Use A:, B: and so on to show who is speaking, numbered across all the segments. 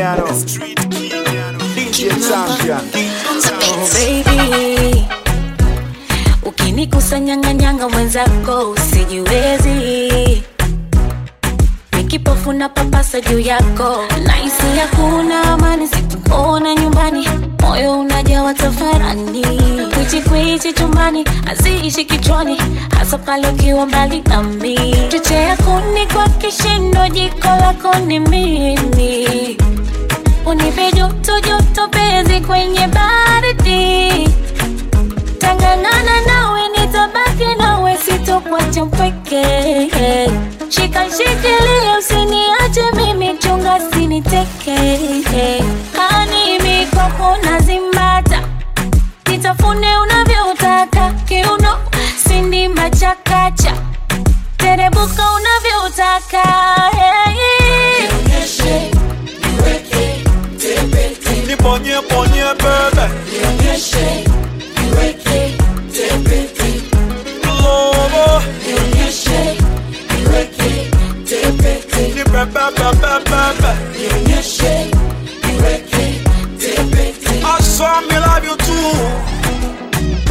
A: know. DJ champion.
B: Oh baby, ukinikusanyanganyanga mwenzako usijiwezi, nikipofu na papasa juu yako, nahisi hakuna amani, sikuona nyumbani, moyo unajawa tafarani, kwichi kwichi chumbani, haziishi kichwani, hasa pale ukiwa mbali nami, chochea kuni kwa kishindo, jiko lako ni mimi unipe joto joto penzi kwenye baridi tangangana nawe nitabaki nawe sitokuacha mpweke shika shikilia usiniache mimi chunga siniteke kanimi kwako nazimbata nitafune unavyotaka kiuno sindimba chakacha terebuka unavyotaka hey.
A: Niponye ponye bebe. Lobo. Ni bebe bebe bebe. I saw me love you too.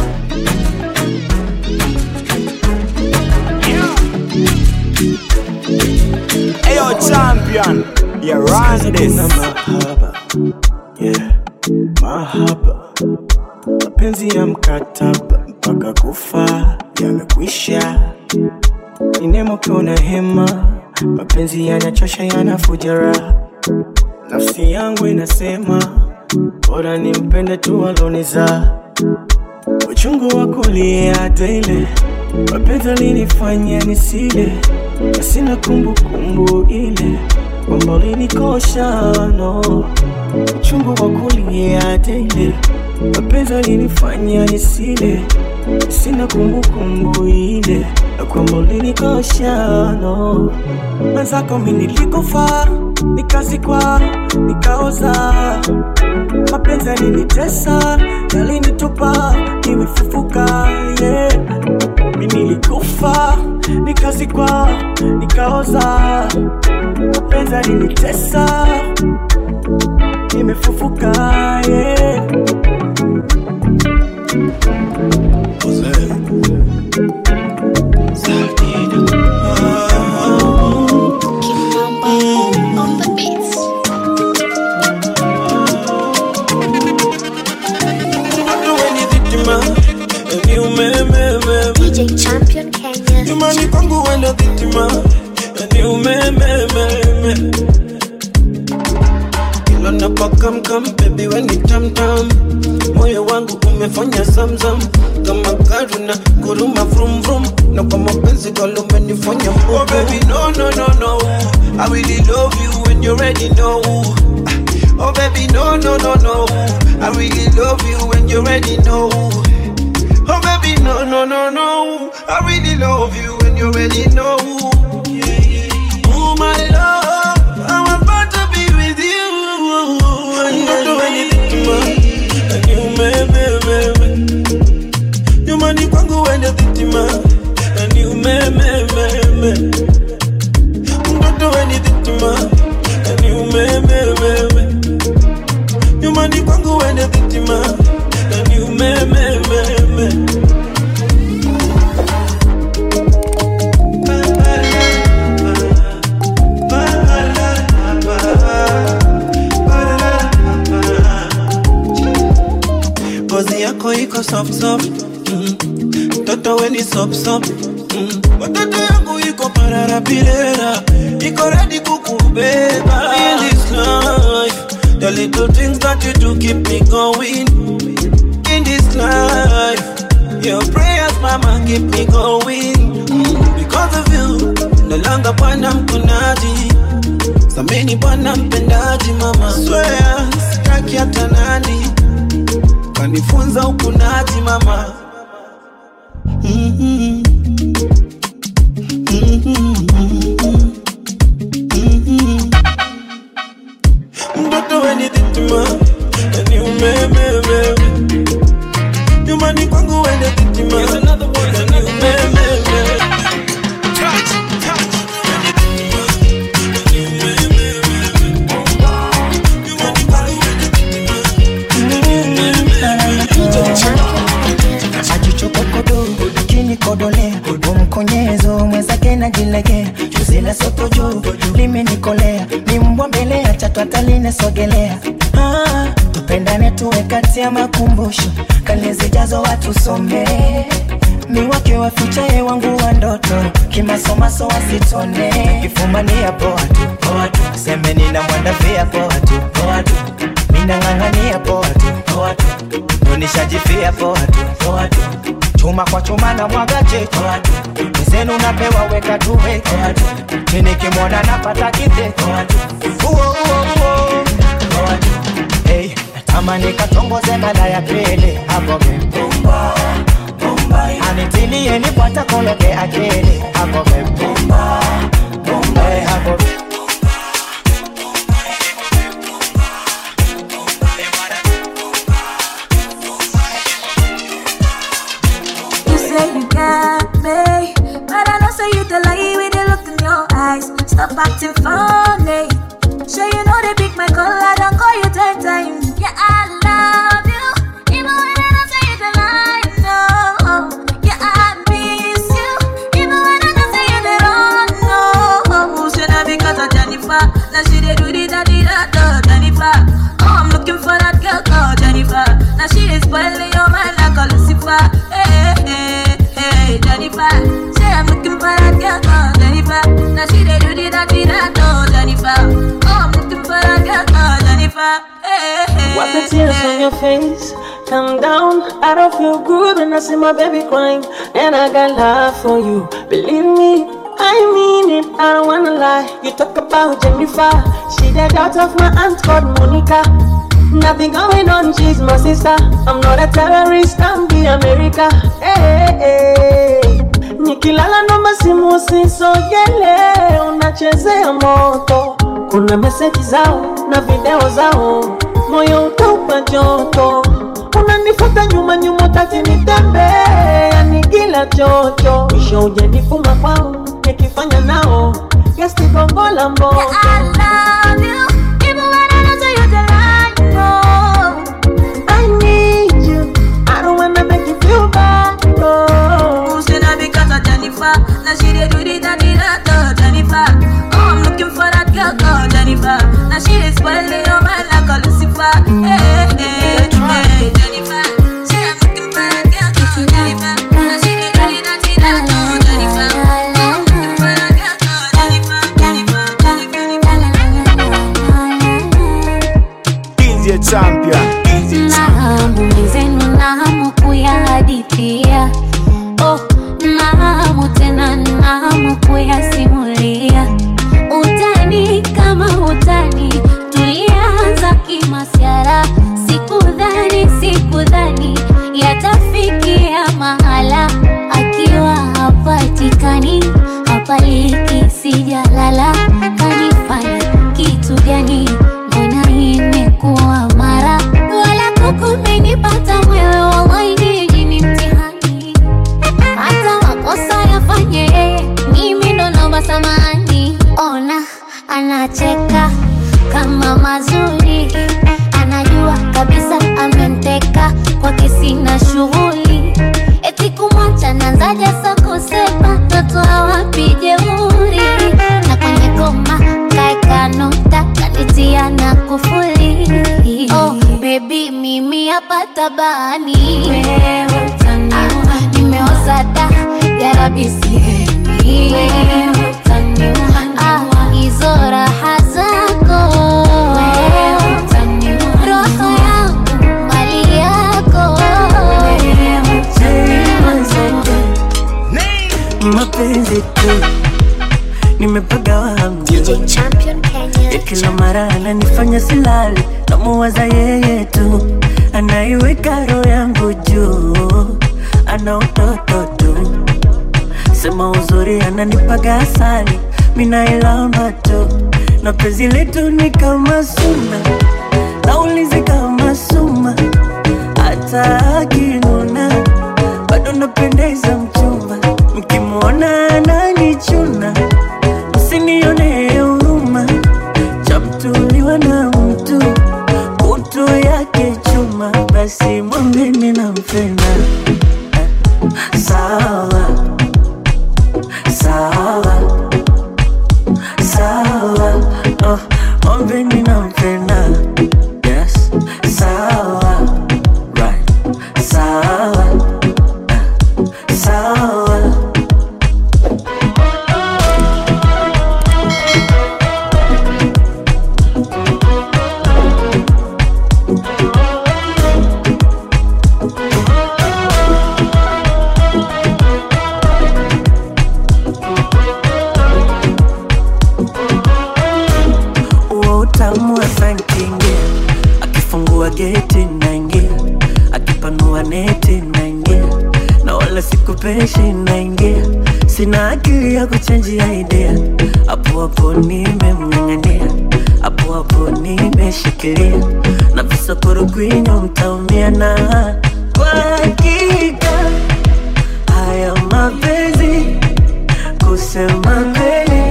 A: Hey yo champion, you run this.
C: na mahaba yeah. mahaba mapenzi ya mkataba mpaka kufa yamekwisha ninemokiona hema mapenzi yanachosha yanafuja raha nafsi yangu inasema bora nimpende tu aloniza uchungu wa kulia daile mapenzi alinifanya nisile na sina kumbukumbu ile kwamba ulinikosha no uchungu wa kulia daile mapenzi alinifanya nisile sina kumbukumbu ile na kwamba ulinikosha no mwenzako mi nilikufa nikazikwa nikaoza mapenzi yalinitesa yalinitupa nimefufuka yeah. mi nilikufa nikazikwa nikaoza mapenzi yalinitesa nimefufuka yeah.
B: on the beats.
C: Mtoto wenye dhitima, ni umemememe.
B: DJ Champion Kenya.
C: Nyumbani kwangu wenda dhitima, ni umemememe. Kila napokamkam, baby we ni tamtam. Moyo wangu umefanya zamzam kama karuna kuruma vrum vrum na kwa mapenzi galo umenifanya mbogo. Oh baby no no no no I really love you when you ready know Oh baby no no no no I really love you when you ready know Oh baby, no, no, no, no. I really love you when you already know. Oh my love, I'm about to be with you. I'm not doing anything to And you, me, me, me, me. You money kwangu wende dhitima. And you, me, me, me, me. I'm not doing anything to And you, me, me, me, me. You money kwangu wende dhitima. And you, me, me, me, me. ngozi yako iko soft soft mm. mtoto weni sop sop mm. watoto yangu iko pararapirera iko redi kukubeba in this life the little things that you do keep me going in this life your prayers mama keep me going mm. because of you no longer bwana mkunaji sameni bwana mpendaji mama swear sitaki hata nani kanifunza ukunaji mama Mhm. Mhm. Mhm. mtoto weni dhitima ni umemememe nyumbani kwangu wende dhitima ni umememe
D: twende sogelea ah, tupendane tuwe kati ya makumbusho kale zijazo watu somee mi wake wafichaye wangu wa ndoto kimasomaso wasitone kifumania poa tu poa tu seme nina mwanda pia poa tu poa tu minang'ang'ania poa tu poa tu nonishajifia poa tu poa tu chuma kwa chuma na mwaga chetu poa tu mzenu napewa weka tuwe poa tu minikimwona napata kite poa tu uo uo uo poa tu hey, natamani katongoze mara ya pili hapo mepumba anitilie nipata kologe akili hapo mepumba hey, hapo
B: You say you got me, but I know say you the lie with the look in your eyes. Stop acting funny. Sure you know they pick my call, I don't call you ten times. Yeah, I love you, even when I don't say you the lie. No, yeah, I miss you, even when I don't say you the wrong. No, should I because of Jennifer? Now she dey do the daddy da da Jennifer. Oh, I'm looking for that girl called Jennifer. Now she is spoiling your mind like a Lucifer. Hey, hey, hey, Jennifer. Say I'm looking for that girl called Jennifer. Now she dey do the daddy da da Jennifer. Oh, I'm looking for that girl called Jennifer. Hey, hey,
E: Wipe the tears from your face. Calm down. I don't feel good when I see my baby crying. And I got love for you. Believe me, I mean it. I don't wanna lie. You talk about Jennifer. She the daughter of my aunt called Monica. Nothing going on, she's my sister. I'm not a terrorist, I'm the America. Hey, hey, hey. Nikilala naomba simu usisogele, unachezea moto. Kuna meseji zao na video zao, moyo utaupa joto. Unanifuata nyuma nyuma, utaki nitembee, yani kila chocho. Mwisho ujanifunga kwao, nikifanya nao gesti gongo la mboto.
B: I love you, even when I don't say you the lie. No.
E: I need you. I don't wanna make you feel bad. No.
B: Who's gonna because of Jennifer? Now she dey do the daddy da da Jennifer. Oh, I'm looking for that girl called Jennifer. Now she is spoiling your mind like a Lucifer. Hey, hey, hey, Jennifer. Say I'm looking for that girl called Jennifer. Now she dey do the daddy da da Jennifer. Oh, I'm looking for that girl called Jennifer. Jennifer, Jennifer,
A: DJ champion. DJ
B: Nahamu mwenzenu, nahamu kuyahadithia. Oh, nahamu tena, nahamu kuyasimulia. Utani kama utani, tulianza kimasiara. Sikudhani, sikudhani yatafikia mahala. Akiwa hapatikani, hapaliki, sijalala. Kanifanya kitu gani? Mbona imekuwa mara wala kukumenipata mwewe, wallahi nyinyi ni mtihani. Hata makosa yafanye yeye, mimi ndo naomba samani. Ona anacheka kama mazuri, anajua kabisa amemteka kwake, sina shughuli eti kumwacha nanzaja sakosema natoa wapi jeuri na kwenye goma kaeka nota kanitia na kufuli oh, baby mimi hapa tabani wewe utaniua nimeoza da yarabisiemi wewe utaniua ah, hizo raha zako wewe utaniua roho yangu mali yako wewe utaniua
D: mapenzi tu nimepagawa hamjui
B: DJ Champion Kenya.
D: kila mara ananifanya silali namuwaza yeye tu anaiweka roho yangu juu ana utoto tu sema uzuri ananipaga asali minailamba tu na penzi letu ni kama suna naulizi kama suma hata akinuna bado napendeza mchumba mkimwona ananichuna msinione huruma chamtuliwa na mtu kutu yake chuma basi mwambeni nampenda Eh, sawa sawa sawa oh, mwambeni nampenda akifungua geti naingia akipanua neti naingia na wala sikupeshi naingia sina akili ya kuchenjia idea hapo hapo nimemng'ang'ania hapo hapo nimeshikilia na visokoro kwinyo mtaumia na kwa hakika haya mapenzi kusema kweli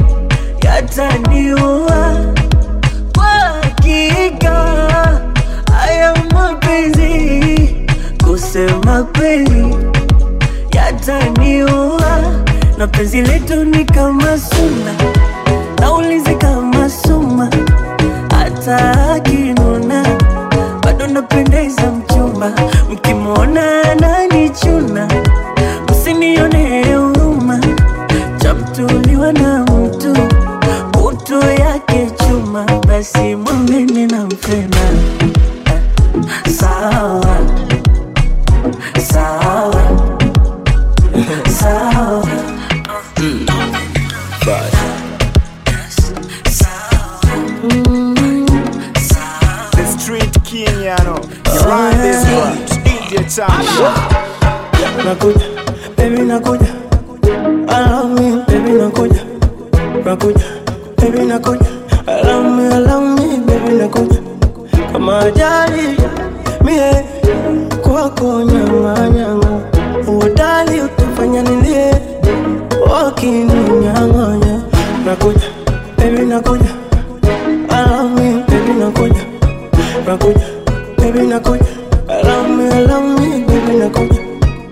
D: yataniua kwa hakika haya mapenzi kusema kweli yataniua na penzi letu ni kama suna naulizi kama suma hata akinuna bado napendeza mchumba mkimwona ananichuna msinione huruma chamtuliwa na mtu utu yake chuma basi mwambeni nampenda Eh, sawa sawa sawa
A: The street king, you know. You run this one. DJ champion.
C: nakuja baby nakuja allow me baby nakuja nakuja baby nakuja allow me allow me baby nakuja kama ajali mie kwako nyama nyama uodali utafanya nilie wakininyang'anya nakuja baby nakuja allow me baby nakuja nakuja baby nakuja allow me allow me baby nakuja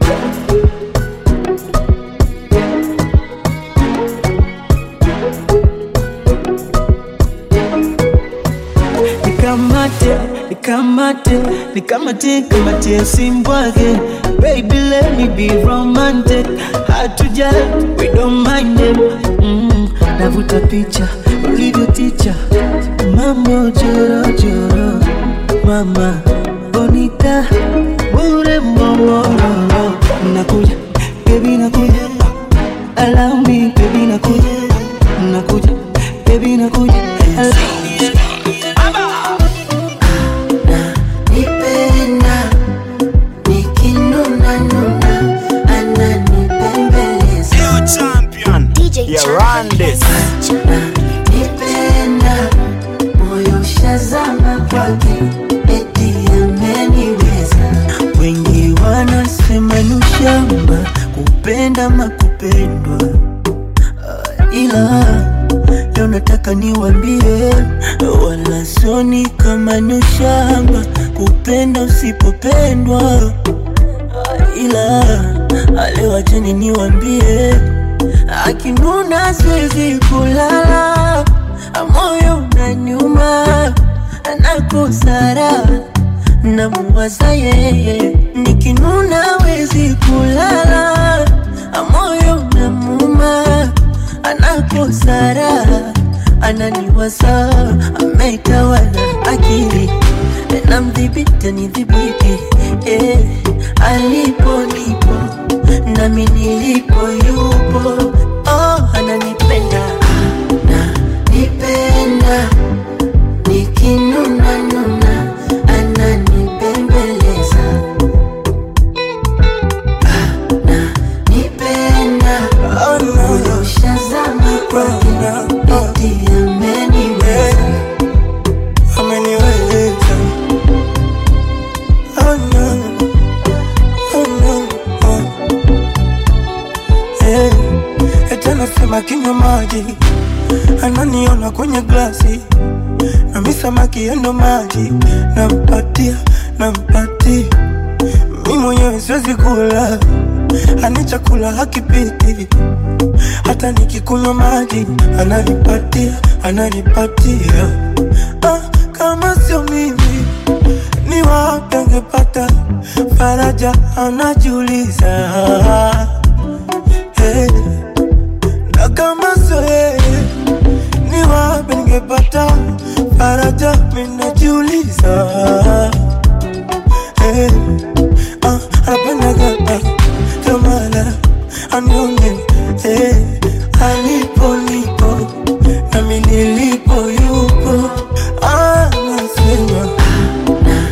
C: nikamate nikamate nikamate kamate simbwage baby let me be romantic hatuja we don't mind them mm, navuta picha ulivyo ticha mambo jorojoro mama bonita bure momororo nakuja baby nakuja allow me baby nakuja nakuja baby nakuja allow
D: nipenda nikinuna nuna ananipembeleza
A: You champion.
B: DJ
A: You
B: Champion.
A: run this.
D: nipenda moyo shazama kwake eti ameniweza wengi wanasema ni ushamba kupenda makupendwa ila leo nataka niwambie wala soni kama ni ushamba kupenda usipopendwa ila alewacheni niwambie akinuna siwezi kulala moyo unaniuma nakosara namuwaza yeye nikinuna wezi kulala moyo namuma anakosara ananiwaza ametawala akili namdhibiti nidhibiti eh, alipo nipo nami nilipo yupo oh, ananipenda ananipenda nikinuna nuna ananipembeleza ananipenda moyo shazama kwake eti ameniweza
C: ameniweza oh no, oh no, oh. Eh, eti anasema kinywa maji ananiona kwenye glasi nami samaki yendo maji nampatia nampatia mi mwenyewe siwezi kula ani chakula hakipiti hata nikikunywa maji ananipatia ananipatia ah, kama sio mimi ni wapi angepata faraja anajiuliza hey. na kama sio yeye ni wapi ningepata faraja minajiuliza hey. ah, anapendaga kamala anione hey. alipo nipo nami nilipo yupo anasema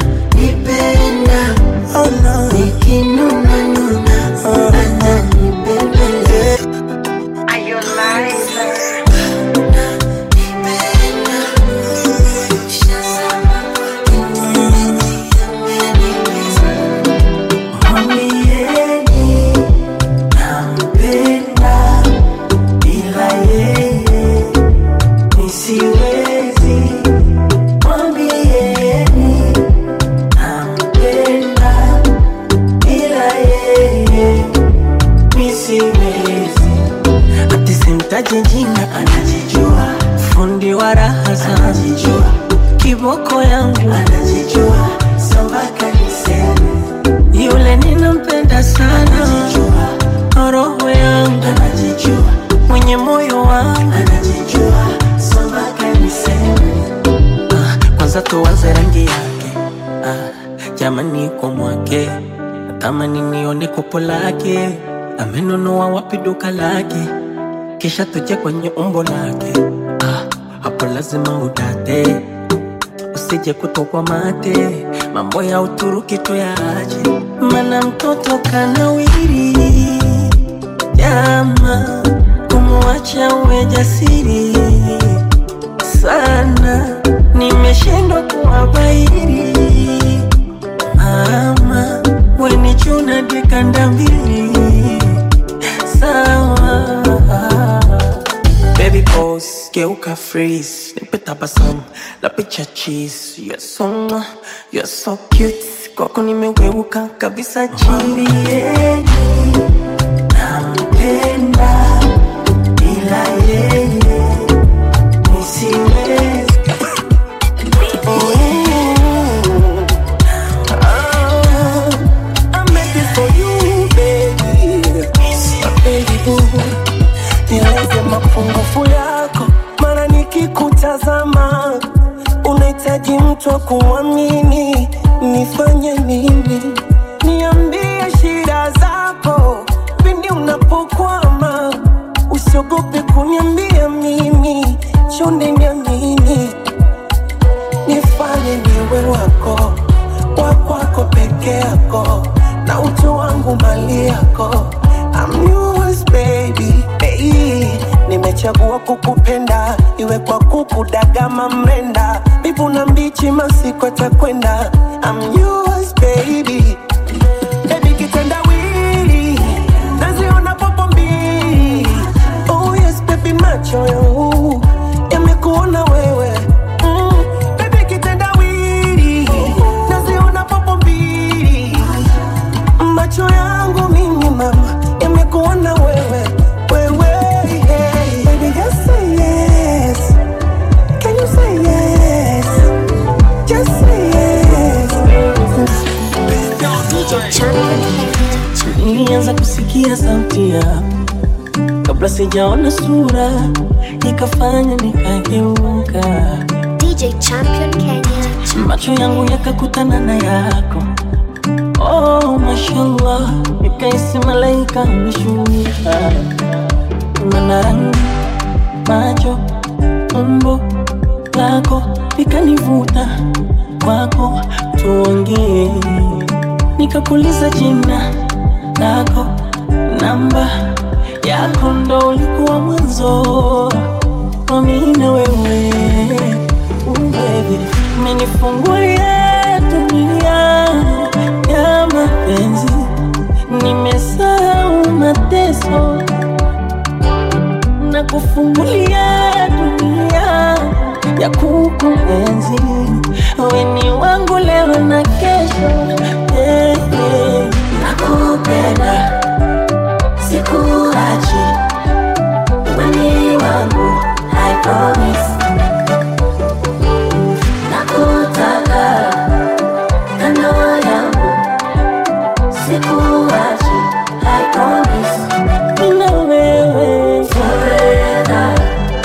E: jamani kwa mwake natamani nione kopo lake amenunua wapi duka lake kisha tuje kwenye umbo lake ah, hapo lazima udate usije kutokwa mate mambo ya uturuki tuyache mana mtoto kanawiri jama kumwacha uwe jasiri sana nimeshindwa kuwabairi mama wenichuna dikanda mbili sawa Baby pose, geuka freeze Nipe tabasamu, la picha cheese You're so, mwah, you're so cute Kwako nimeweuka kabisa chini Nampenda bila yeye nisiwezi Oh, ah, I made this for you, baby. Baby boo nieleze mapungufu yako, mara nikikutazama unahitaji mtu wa kuamini. Nifanye nini? Niambie shida zako pindi unapokwama, usiogope kuniambia mimi, chonde niamini, nifanye niwe wako wakwako peke yako na utu wangu mali yako I'm yours baby hey, nimechagua kukupenda iwe kwa kukudagama mrenda bivu na mbichi masiko takwenda I'm yours baby Baby kitendawili naziona popo mbili Oh yes baby macho yangu yamekuona wewe mm, Baby kitendawili naziona popo mbili macho yangu mimi mama yamekuona wewe wewe yeah. Baby just say yes Can you say yes Just say yes Nilianza kusikia sauti yako kabla sijaona sura, ikafanya nikageuka,
F: DJ Champion Kenya.
E: macho yangu yakakutana na yako. Oh, mashallah, nikaisi malaika ameshuka, mana rangi, macho, umbo lako likanivuta kwako, tuongee. Nikakuuliza jina lako, namba yako, ndo ulikuwa mwanzo wa mimi na wewe. Ooh, baby, umenifungulia dunia ya mapenzi, nimesahau mateso na kufungulia dunia ya kukuenzi. Wewe ni wangu leo na kesho, yeah, yeah. Nakupenda, sikuachi, wewe ni wangu, I promise. Nakutaka kando yangu, sikuachi, I promise. Mimi na wewe forever,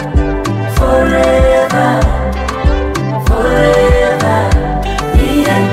E: forever, forever. Yeah.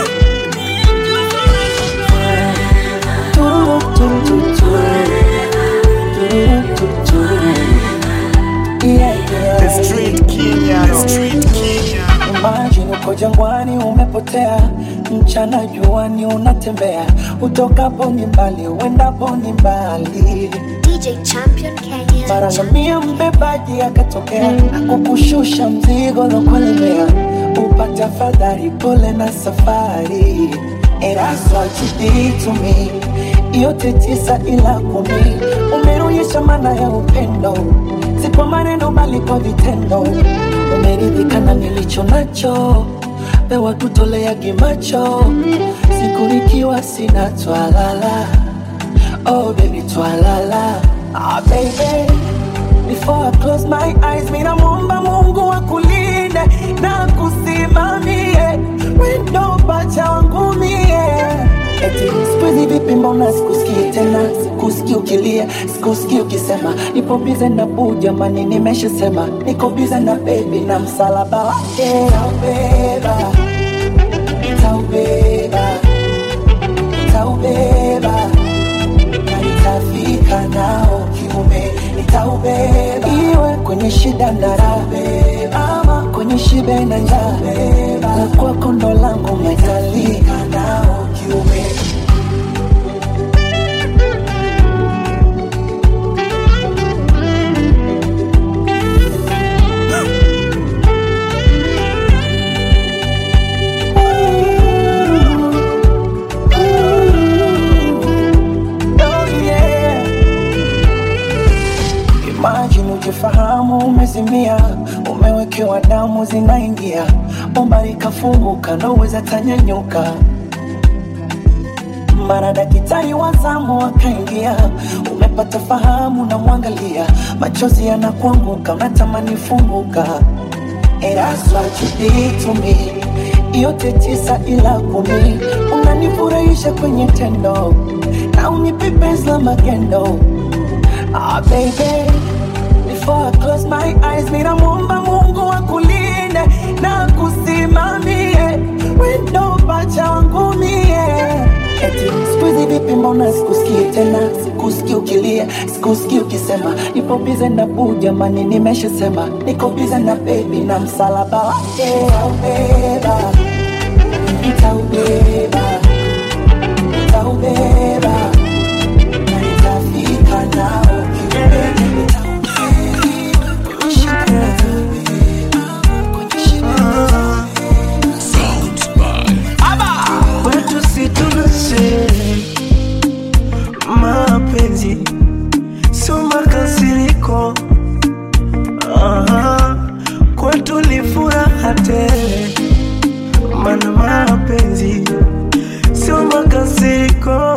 E: Tu, tu, tu, tu. Tu, tu, tu. Yeah, yeah.
A: The street Kenya, the street Kenya.
D: Imagine uko jangwani umepotea, mchana juani unatembea, utokapo ni mbali, uendapo ni mbali.
F: DJ Champion Kenya.
D: Mara ngamia mbebaji akatokea, akukushusha mzigo lokulemea, upate afadhali, pole na safari. And that's what you did to me, yote tisa ila kumi, umeonyesha maana ya upendo, si kwa maneno bali kwa vitendo. Umeridhika na nilicho nacho, pewa kutolea gimacho, siku nikiwa sina twalala. Oh baby twalala Ah baby Before I close my eyes Mina muomba Mungu akulinde Na kusimamie Wendo pacha wangu mie Eti siku hizi vipi mbona sikusikii tena Sikusikii ukilia Sikusikii ukisema Nipo bize na buu jamani nimeshasema Niko bize na baby na msalaba wake Taubeba Taubeba dandara ama kwenye shibe na njaa kwa kondo langu metalika nao kiume Oh, yeah. Imagine ujifahamu umezimia, umewekewa damu zinaingia, bomba likafunguka, naweza tanyanyuka. Mara daktari wa zamu akaingia, umepata fahamu, namwangalia, machozi yanakuanguka, unatamani funguka. And that's what you did to me. Yote tisa ila kumi, unanifurahisha kwenye tendo na unipe penzi la magendo. Ah, baby, before I close my eyes, ninamwomba Mungu akulinde na kusimamie wendo pacha wangu mie. Eti siku hizi vipi, mbona sikusikii tena, sikusikii ukilia, sikusikii ukisema nipo bize na buu, jamani, nimeshasema niko bize na baby na msalaba wake nitaubeba, nitaubeba, nitaubeba na nitafika nao kileleni, nitaubeba kwenye shida, nitaubeba kwenye shida,
C: kwetu si tunashe mapenzi sio makasiriko Aha, kwetu ni furaha tele mana mapenzi sio makasiriko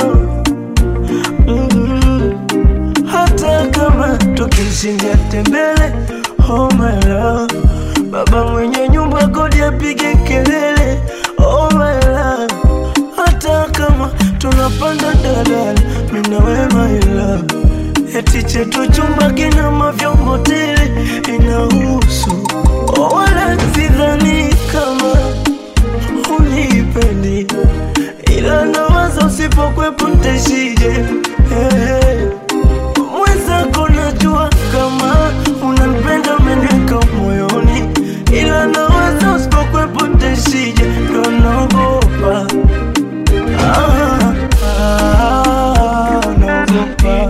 C: mm hata kama tukishindia tembele oh my love baba mwenye nyumba kodi apige kelele oh my love hata kama tunapanda dalala mina we my love eti chetu chumba kina mavyombo tele inahusu oh, wala sidhani kama unipendi ila nawaza usipokwepo ntaishije hey. Mwenzako najua kama unanipenda umeniweka moyoni, ila nawaza usipokwepo ntaishije, ndo naogopa ah, ah, naogopa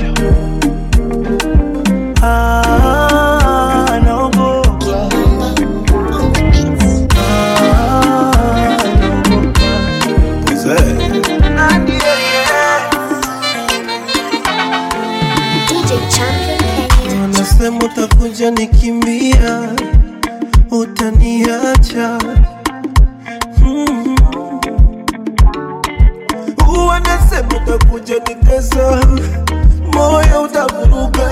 C: ah, naogopa ah,
F: DJ Champion Kenya.
C: Wanasema utakuja nikimbia, utaniacha Mm. Wanasema utakuja nitesa, moyo utavuruga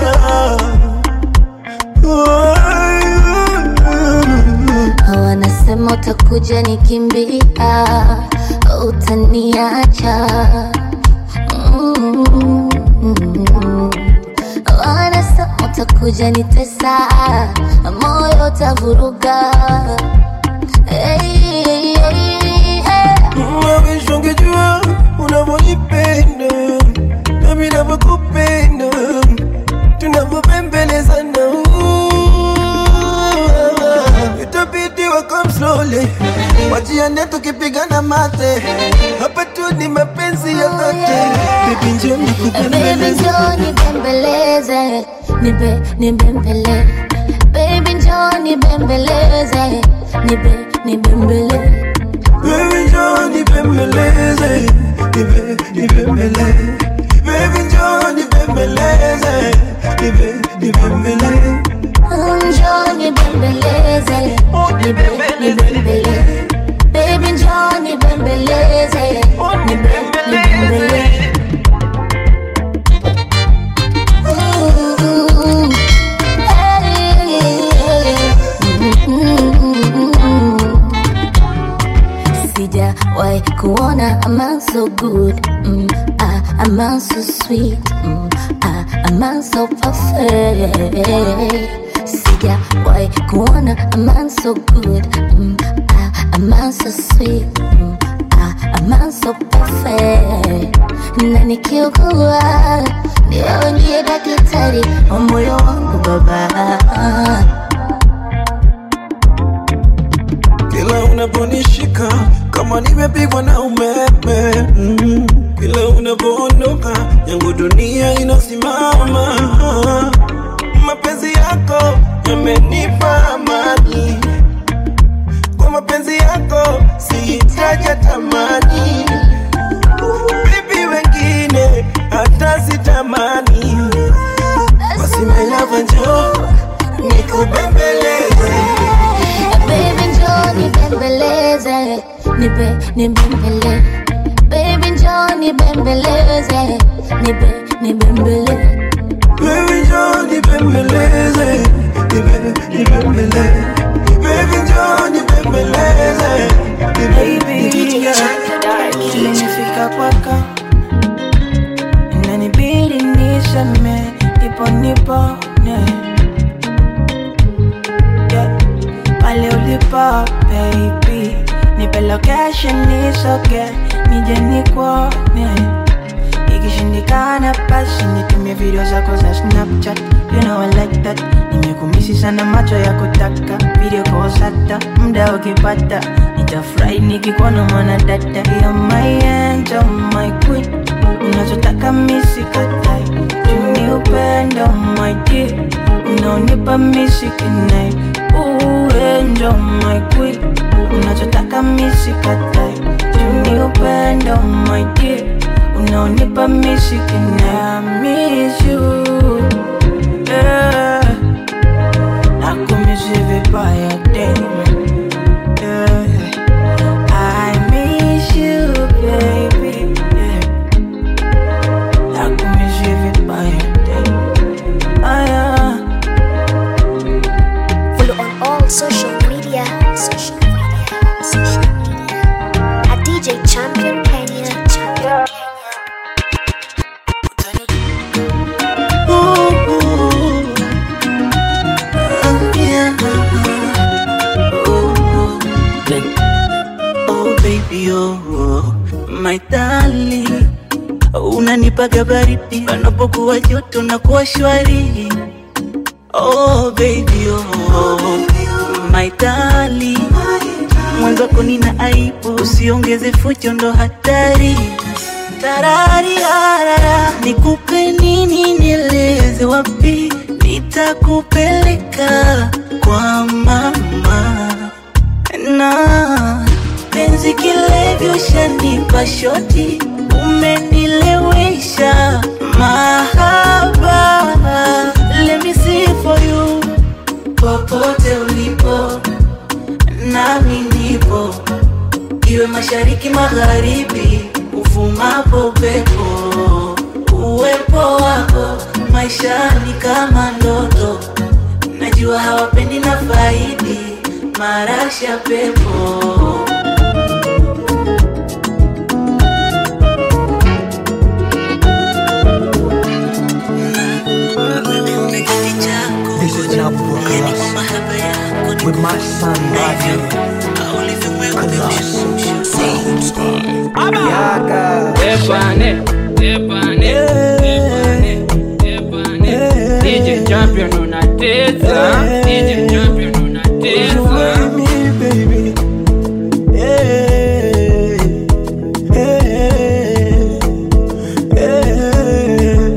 B: wanasema utakuja nikimbia utaniacha Mm. wanasema utakuja nitesa moyo utavuruga hey, hey, hey.
C: Mawish ungejua unavyonipenda nami navyokupenda tunavyopembelezana itabidi wakam slowly wajiane tukipigana mate hapa tu ni mapenzi ya dhati bibi njoo
B: Baby
C: nikupembeleze
B: njoo nibembeleze, nibe nibembele. Baby njoo nibembeleze, nibe nibembele.
C: Baby njoo nibembeleze nibe nibembele Baby njoo nibembeleze nibe nibembele
B: Njoo nibembeleze, nibe nibembele. Baby njoo nibembeleze, nibe nibembele. Ooh, hey, mm, Sijawahi kuona a man so good mm, ah, a man so sweet mm, ah, a man so perfect Sijawahi kuona a man so good mm, ah, a man so sweet mm, ah, a man so perfect na nikiugua ni wewe ndiye daktari wa moyo wangu baba
C: unaponishika kama nimepigwa na umeme mm. Kila unapoondoka yangu dunia inasimama. Mapenzi yako yamenipa amani, kwa mapenzi yako sihitaji tamani. Bibi wengine hata sitamani, basi my love njoo nikubembeleze
B: Baby njoo nibembeleze, nibe nibembele. Baby njoo nibembeleze, nibe nibembele.
C: Baby njoo nibembeleze, nibe nibembele. Baby njoo nibembeleze, nibe nibembele.
D: Nimefika kwako inanibidi niseme ndipo nipone yeah. Pale ulipo baby nipe location nisoge nije nikuone ikishindikana basi nitumie video zako za snapchat you know I like that nimekumisi sana macho ya kutaka video calls hata muda ukipata nitafurahi nikikuona mwana dada You're my angel, my queen unachotaka misikatai tuni upendo my dear unaonipa misikinai uendo my queen unachotaka misikatai tuni upendo my dear unaonipa misikinai I miss you yeah. nakumisi vibaya damn yeah. I miss you, baby. Yeah. Nakumiss you vibaya, damn. Ah, yeah.
F: Follow on all social media. Social media. Social media. At DJ Champion Kenya. Champion Kenya.
D: Oh baby oh, my darling unanipaga baridi panapokuwa joto na kuwa shwari oh baby oh, my darling mwenzako nina aibu usiongeze fujo ndo hatari tarariarara nikupe nini nieleze wapi nitakupeleka kwa mama na penzi kilevyo shanipa shoti umenilewesha mahaba let me see for you popote ulipo nami nipo iwe mashariki magharibi uvumapo pepo uwepo wako maishani kama ndoto najua hawapendi na faidi marasha pepo
G: This is your boy Colossal with my son right here. Colossal. Yaga.
H: Epane, epane, epane, epane. DJ champion unatesa, DJ champion unatesa.
C: me, baby. Hey, hey, hey.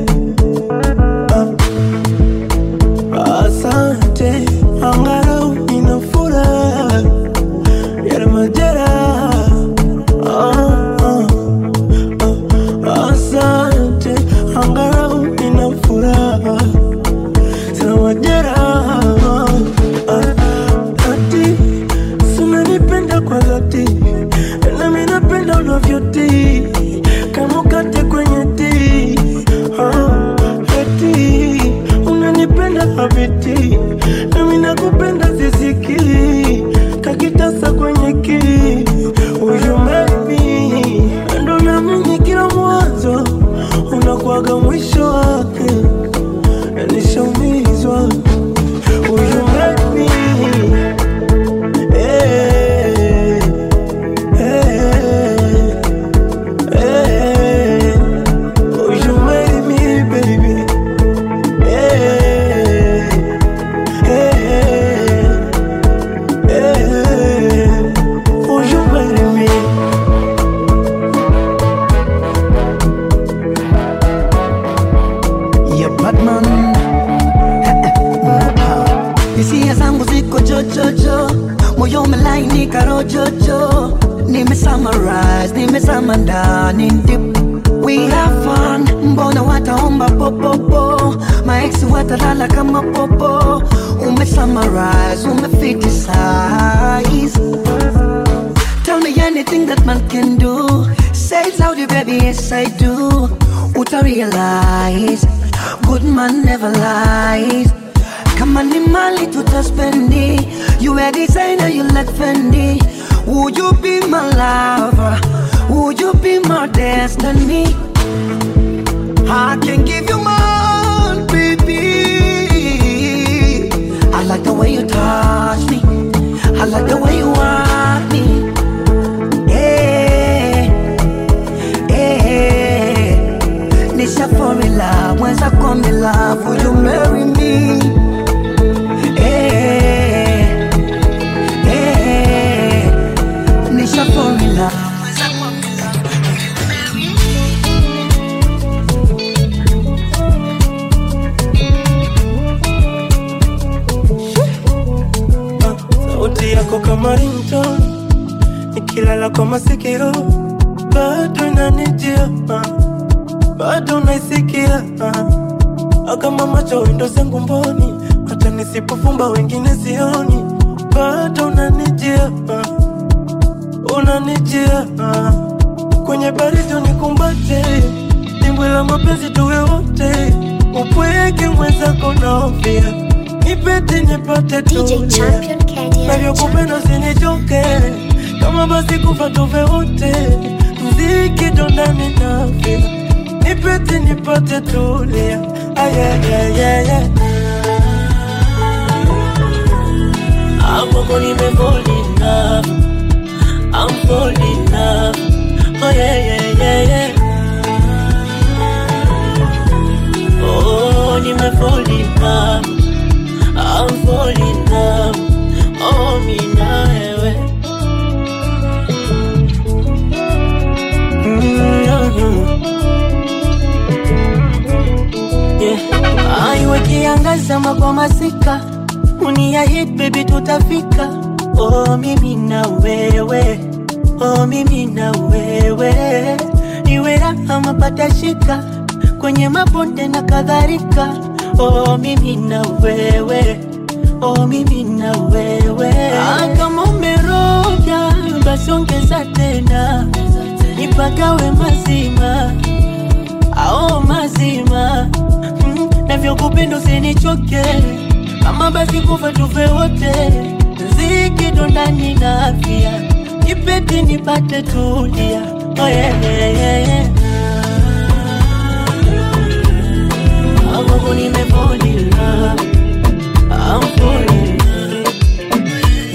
C: Ah, Asante, angalau nina furaha ya majeraha. Ah, ah, ah. Asante, angalau nina furaha sina majeraha. Ah, Ati, si unanipenda kwa dhati, nami napenda unavyotii kama ukate kwenye tii. Ah, eti, unanipenda habiti, nami nakupenda sisiki kakitasa kwenye ki Huyu maybe ndo naamini kila mwanzo unakuwaga mwisho wake, na nishaumizwa huyu maybe eh, eh,
D: rise nimezama ndani dip we have fun mbona wataomba popopo maeksi watalala kama popo umesummarize umefitisize Tell me anything that man can do. Say it louder, baby, yes I do. Uta realize, good man never lies. Kama ni mali tutaspendi, you a designer, you like Fendi. Would you be my lover? Would you be my destiny? I can give you more, baby. I like the way you touch me. I like the way you want me. Eh, eh, Nisha fall in love, mwenza come in love, will you marry me? Eh, eh, Nisha fall in love, mwenza come in love, will you marry me?
C: sauti yako kama ringtone nikilala kwa masikio bado inanijia ah, bado naisikia ah. kama macho wendo zangu mboni hata nisipofumba wengine sioni bado unanijia ah, unanijia ah. kwenye baridi unikumbate dimbwi la mapenzi tuwe wote upweke mwenzako naofia nipete nipate
F: DJ
C: tulia
F: Champion Kenya.
C: navyokupenda usinichoke kama basi kufa tuve wote mziki dondani nafya nipete nipate tulia ayayayaya amoko nimefolina I'm falling in love. Oh yeah, yeah, yeah, yeah. Oh, nimefall in love. I'm falling in love. Oh, mi na wewe. Yeah. Aiwe kiangaza kwa masika uniahid baby tutafika oh mimi na wewe oh mimi na wewe iwe raha mapata shika kwenye mabonde na kadhalika oh mimi na wewe oh mimi na wewe ah, kama umeroga basi ongeza tena nipagawe mazima ao mazima mm, navyokupenda usinichoke kama basi kufa tufe wote zikido ndani na afya nipete nipate tulia oh, yeah, yeah, yeah, yeah. Amoko nimefall in love. I'm falling in love.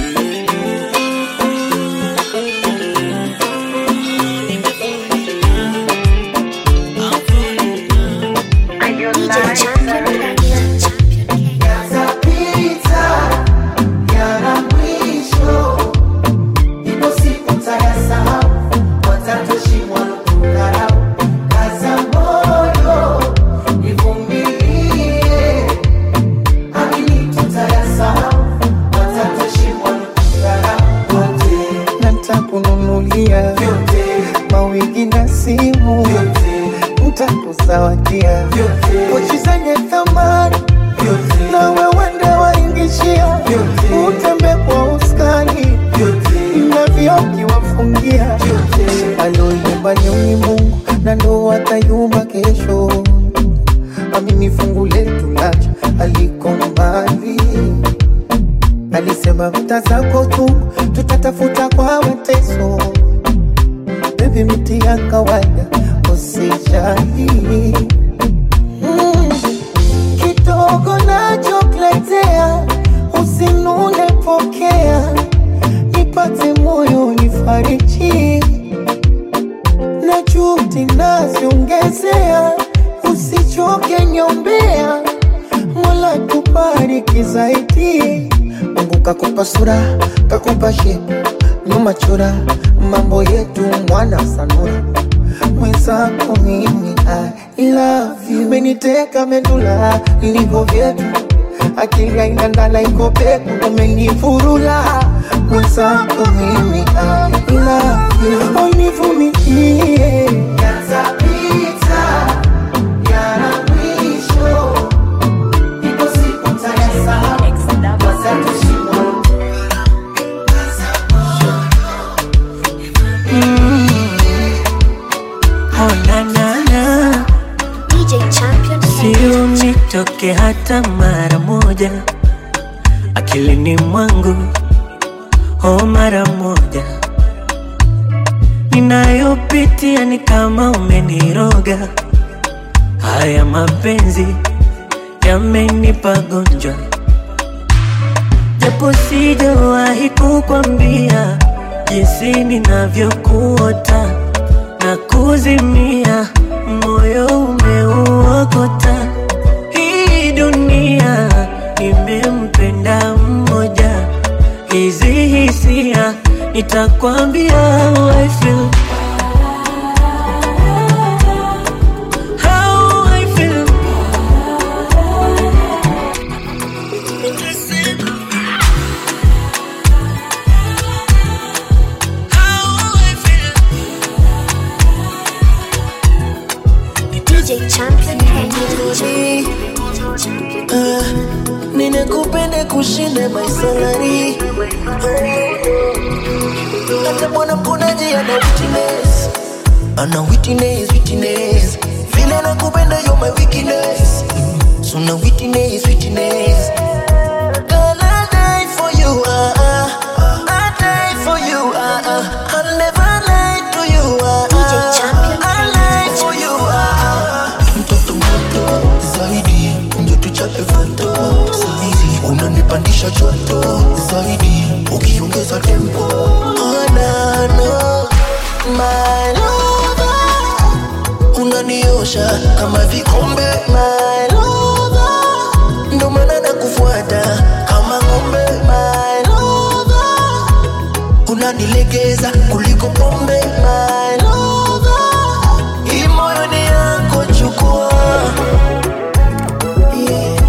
C: I'm falling in love.
F: DJ Champion Kenya.
D: Yatapita, yana mwisho. Ipo siku mtayasahau, watatoshimwa kudharau. Kaza moyo, ivumilie. Amini tutayasahau, watatoshimwa kudharau. Yote,
I: na nitakununulia
D: yote,
I: mawigi na simu,
D: yote,
I: nitakuzawadia
D: yote,
I: pochi zenye thamani
D: yote,
I: na wewende waingishia, utembe kwa uskani
D: yote,
I: na vioki wafungia aloyumba ni Mungu na ndo atayumba kesho. Amini fungu letu lacha aliko mbali, alisema vita zako tu tutatafuta kwa mateso. Baby, miti ya kawaida usijali mm. Kidogo nachokuletea usinune, pokea nipate moyo nifariji na juhudi naziongezea, usichoke nyombea, Mola tubariki zaidi. Mungu kakupa sura, kakupa shepu, nyuma chora, mambo yetu mwana sanura mwenzako mimi I love you, meniteka medula ilivyo vyetu akili haina ndala iko peku umenifurula mwenzako mimi I love you univumilie yatapita yana mwisho ipo siku tayasahau watatushimwa
D: Oh, na, na, na.
F: DJ Champion
D: Sio nitoke hata mara moja akilini mwangu, oh, mara moja ninayopitia ni kama umeniroga. Haya mapenzi yamenipa gonjwa, japo sijawahi kukwambia jinsi ninavyokuota na kuzimia, moyo umeuokota. Hii dunia nimempenda mmoja, hizi hisia nitakwambia how I feel. How I feel. How I feel.
F: DJ Champion Kenya DJ Champion
C: Ah, ninakupenda kushinda maisalari hata bwana mponaji ana witness ana witness witness vile nakupenda yo my weakness so na witness witness Girl, I'll die for you, ah, ah. I'll die for you, ah, ah. I'll never lie to you, ah,
F: DJ
C: ah.
F: Champion.
C: I'll lie for you, ah, ah. Mtoto moto zaidi, ndio tuchape foto saizi, unanipandisha joto zaidi, ukiongeza tempo oh, na, no. My lover, unaniosha kama vikombe my lover, ndo maana nakufuata kama ng'ombe my lover, unanilegeza kuliko pombe my lover, hii moyo ni yako chukua yeah.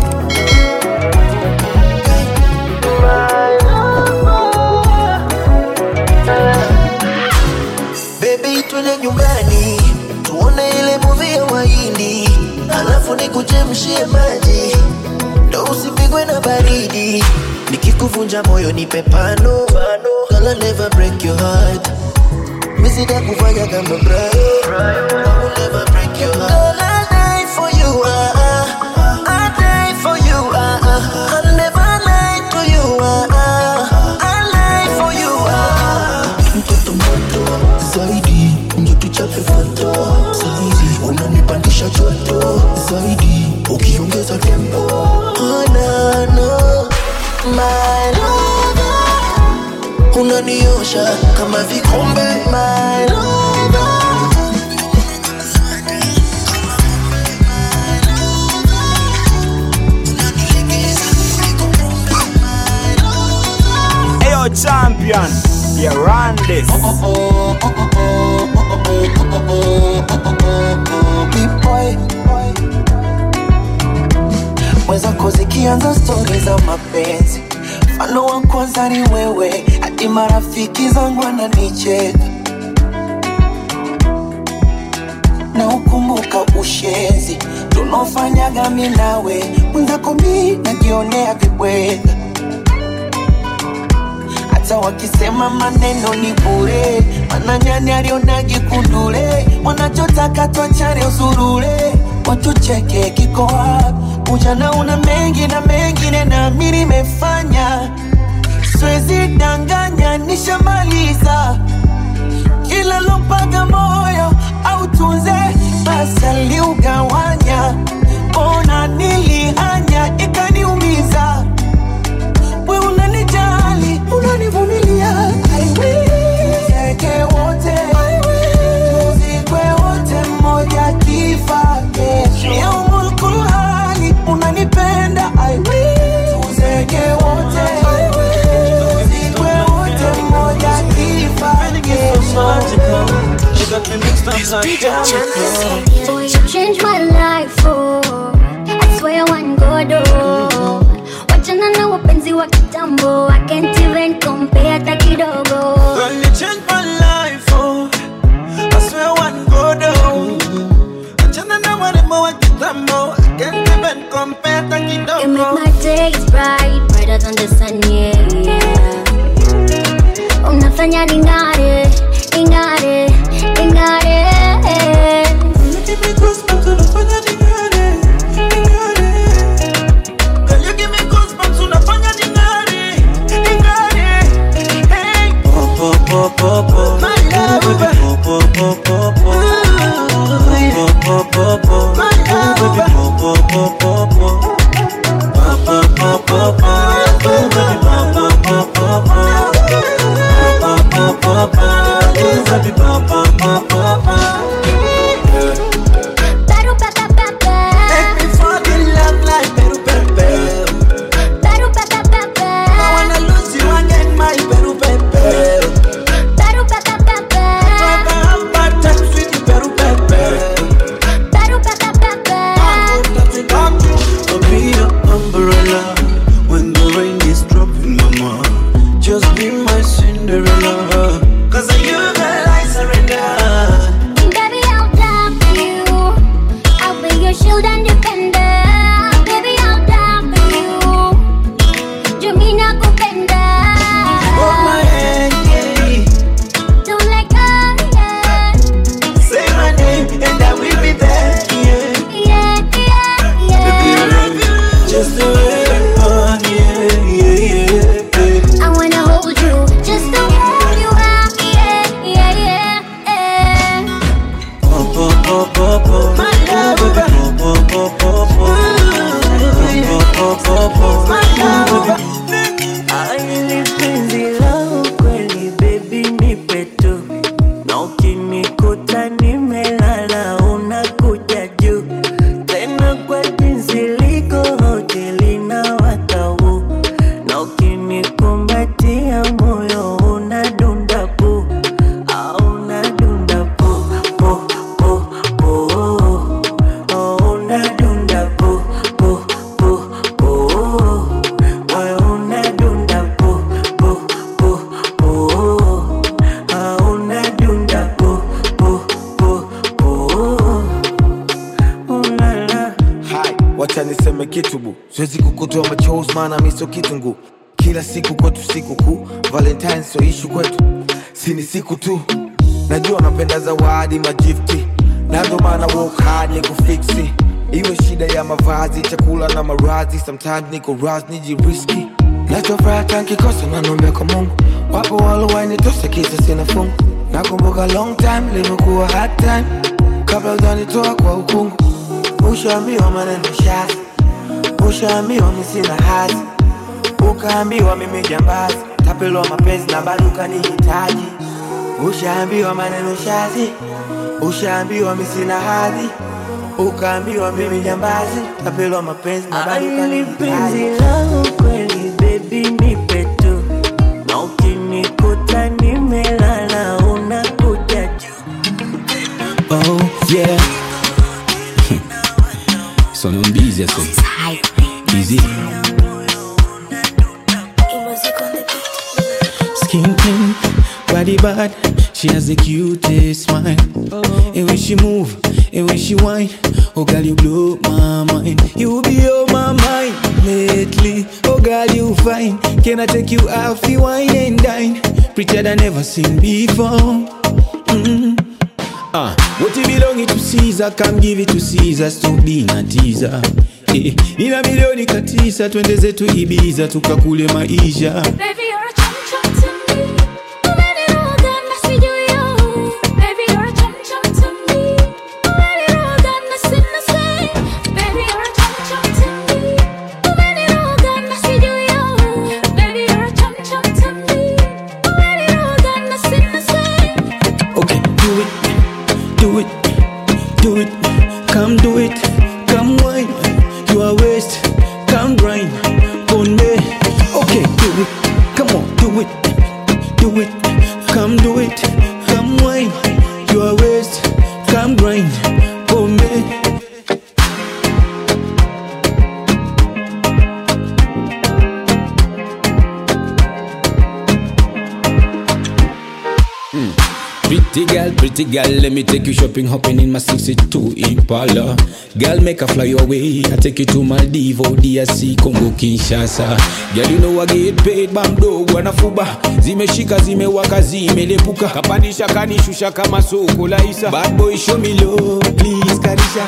C: Baby, twende nyumbani tuone ile movie ya Wahindi, alafu nikuchemshie maji ndo usipigwe na baridi. Nikikuvunja moyo nipe pano, Girl, I'll never break your heart. Mimi sitakufanya kama Brian, I will never break your heart. Girl, I'll die for you, ah, ah. I'll die for you, ah, ah. I'll never lie to you, ah, ah. I'll lie for you, ah, ah. Mtoto moto zaidi, ndio tuchape foto saizi, unanipandisha joto zaidi, ukiongeza tempo oh, na, no. My lover, unaniosha kama vikombe my lover.
A: Ayo champion, you run this.
C: Big boy. mwenzako zikianza stori za mapenzi mfano wa kwanza ni wewe hadi marafiki zangu wananicheka na ukumbuka ushenzi tunaofanyaga mi nawe mwenzako mi najionea vibweka hata wakisema maneno ni bure, mana nyani alionagi kundule, wanachotaka twachane usurule, watucheke kiko wapi? Ujana una mengi na mengine na mi nimefanya, siwezi danganya, nishamaliza kila lompaga moyo au tunze basi aliugawanya, ona nilihanya ikaniumiza we unanijali, unanivumilia. I will. Tuzeke wote, tuzikwe wote, mmoja kifa kesho. Yaumul kulhali, unanipenda. I will. Tuzeke wote, tuzikwe wote, mmoja kifa kesho.
F: DJ Champion
B: Boy, you changed my life, oh. I swear one God, oh. mpenzi wa kitambo I can't even compare hata kidogo
C: Girl, you changed my life, oh. I swear one go down. Achana na warembo wa kitambo. I can't even compare hata
B: You
C: kidogo.
B: make my days bright, brighter than the sun, yeah, yeah. Unafanya ning'are, ning'are, ning'are.
C: Give me goosebumps, unafanya ning'are, ning'are. Girl, you give me goosebumps, unafanya ning'are, ning'are. Hey. My love. My love.
B: Peru, pe, pe, pe, pe.
C: Make me fall in love like Peru Pepe.
B: Peru, pe, pe, pe, pe.
C: I wanna lose you again, my Peru Pepe.
B: Peru, pe, pe, pe, pe.
C: Never have bad times with you, Peru Pepe.
B: Peru, pe, pe, pe, pe.
C: I'll be your umbrella when the rain is dropping, mama. Just be my Cinderella. Cause of you, girl, I surrender.
B: Baby, I'll die for you. I'll be your shield and defender. Baby, I'll die for you. Jumi nakupenda.
C: Hold my hand, yeah.
B: Don't let go, yeah.
C: Say my name and I will be there, yeah.
B: Yeah, yeah,
C: Baby, I
B: yeah.
C: love you just the way you are, yeah, yeah, yeah.
B: I wanna hold you just the way you are. Yeah, yeah, yeah, yeah.
C: My love, my love.
D: Aili penzi la ukweli baby nipe tu na ukinikuta nimelala unakuja juu tena kwa jinsi liko hoteli na watau na ukinikumbatia moyo unadunda pu au unadunda pu pu pu pu oh, unadunda pu pu pu pu moyo unadunda pu pu pu pu ah, unadunda pu pu pu pu ulala
J: Hai, wacha niseme kitu bu, siwezi kukutoa machozi maana mi sio kitungu. Kila siku kwetu siku kuu, Valentine sio ishu kwetu, si ni siku tu. Najua napenda zawadi magifti, na ndo maana work hard ni kufiksi. Iwe shida ya mavazi, chakula na maradhi, sometimes niko raz nijiriski. Nachofuraha tankikosa nanombe kwa Mungu, wapo walowainitosa kisa sina fungu. Nakumbuka long time limekuwa hard time, kabla ujanitoa kwa ukungu. Ushaambiwa maneno shazi, ushaambiwa mi sina hazi, ukaambiwa mimi jambazi, tapelwa mapenzi na bado ukanihitaji. Ushaambiwa maneno shazi, ushaambiwa mi sina hadhi, ukaambiwa mimi jambazi, tapelwa mapenzi na bado
D: Aili penzi
J: ukanihitaji.
D: la ukweli baby nipe tu na ukinikuta nimelala unakuja juu
K: Oh yeah. Sono un busy adesso. Easy. Skin pink, body bad. She has the cutest smile. And when she move, and when she whine, oh girl you blow my mind. You be on my mind lately. Oh girl you fine. Can I take you out for wine and dine? Prettier than ever seen before. Mm. Ah, what it belong to Caesar, come give it to Caesar, stop being a teaser. Eh, nina milioni katisa, twende zetu Ibiza, tukakule maisha.
B: Baby, you're a chum chum to me. Umeniroga na sijui yo. Baby, you're a chum chum to me. Umeniroga na sina say. Baby, you're a chum chum to me. Umeniroga na sijui yo. Baby, you're a chum chum to me. Umeniroga na sina say.
K: Okay, do it, do it, do it, come do it, come wine, you are waste, come grind on me. Okay, do it, come on, do it, do it, come do it, come wine, you are waste, come grind on me. Pretty girl, let me take you shopping, hopping in my 62 Impala. Girl, make a fly your way. I take you to Maldives, DRC, Congo, Kinshasa. Girl, you know I get paid, bamdo, wanafuba. Zimeshika, zimewaka, zimelepuka. Kapandisha, kanishusha kama soko la Isa. Bad boy, show me love, please, karisha.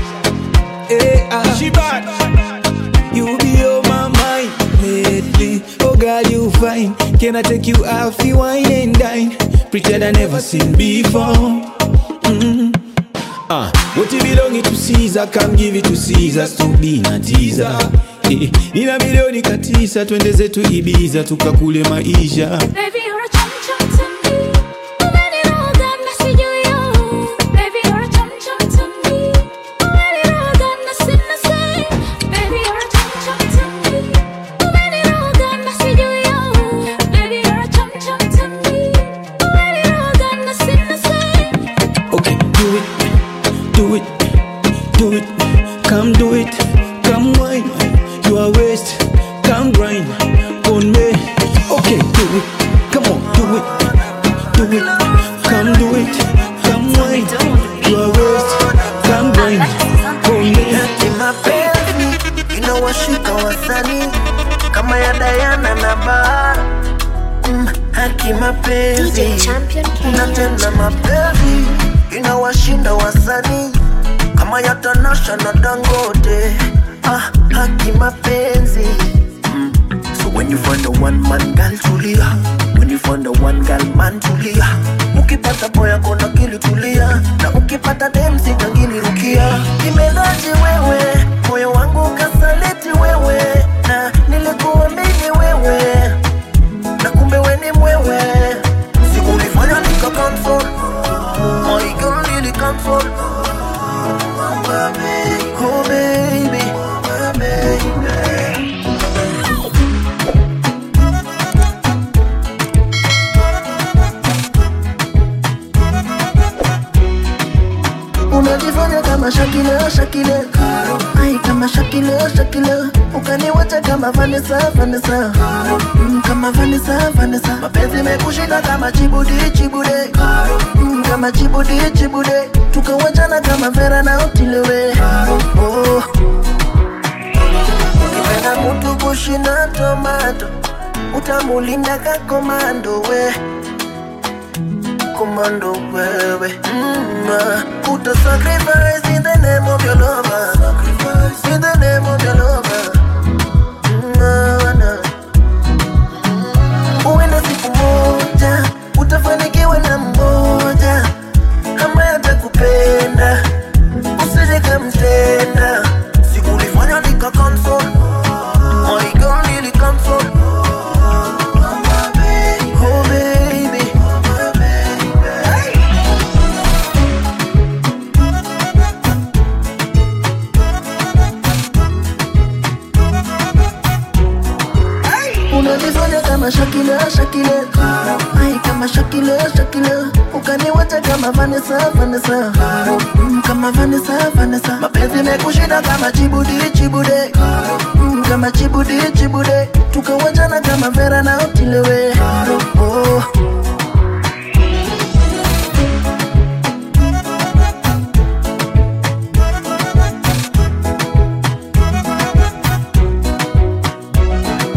K: Hey, ah. She bad. You be on my mind lately. Oh girl, you fine. Can I take you out for wine and dine? Pretend I never seen before. Mm. Ah, what you belong to Caesar, come give it to Caesar, to be na teaser. Eh, nina milioni katisa, twende zetu Ibiza tukakule maisha.
B: Baby, you're a chum chum to me. Umeniroga na sijui yo. Baby, you're a chum chum to me. Umeniroga na sina say. Baby, you're a chum chum to me. Umeniroga na sijui yo. Baby, you're a chum chum to me. Umeniroga na sina say.
K: Okay, do it, do it, do it. Come do it, come wine. You are waste, come grind on me. Okay, do it, come on, do it, do it. Come do it, come wine. You are waste, come grind on me.
L: Eti mapenzi inawashika wasanii kama ya Diana na Bara. Mm, haki mapenzi na tena mapenzi inawashinda wasanii kama ya Tanasha na Dangote. Ah, haki mapenzi Mm. So when you find a one man girl tulia, when you find a one girl man tulia, ukipata boy yako na kili tulia, na ukipata dem sitangili rukia. Nimedaji wewe, moyo wangu kasaliti wewe, na nilikuamini wewe, na kumbe we ni mwewe. Siku ulifanya nika cancel, my girl nili cancel. Oh baby, oh baby, oh baby. unajifanya kama Shakila Shakila, ai kama Shakila Shakila, ukaniwacha kama Vanessa Vanessa, mm, kama Vanessa Vanessa, mapenzi mekushika kama Chibudi Chibude, mm, kama Chibudi Chibude, tukawachana kama Vera na Otilewe. Oh. Ukipenda mtu kushinda tomato, utamulinda ka komando we komando wewe mm, uh, Uta sacrifice in the name of your lover Sacrifice in the name of your lover mm, uh, na. Mm, Uenda siku moja Utafanikiwa na mmoja Ambaye atakupenda Usije kamtenda Siku ulifanya nika cancel My girl nili cancel Oh baby unanifanya kama Shakila Shakila, ai kama Shakila Shakila, ukaniwacha kama Vanessa Vanessa, mm, kama Vanessa Vanessa, mapenzi mekushinda kama Chibudi Chibude, mm, kama Chibudi Chibude, tukawachana kama Vera na Otilewe. Oh.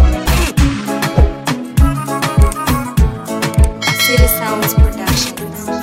F: City Sounds Productions.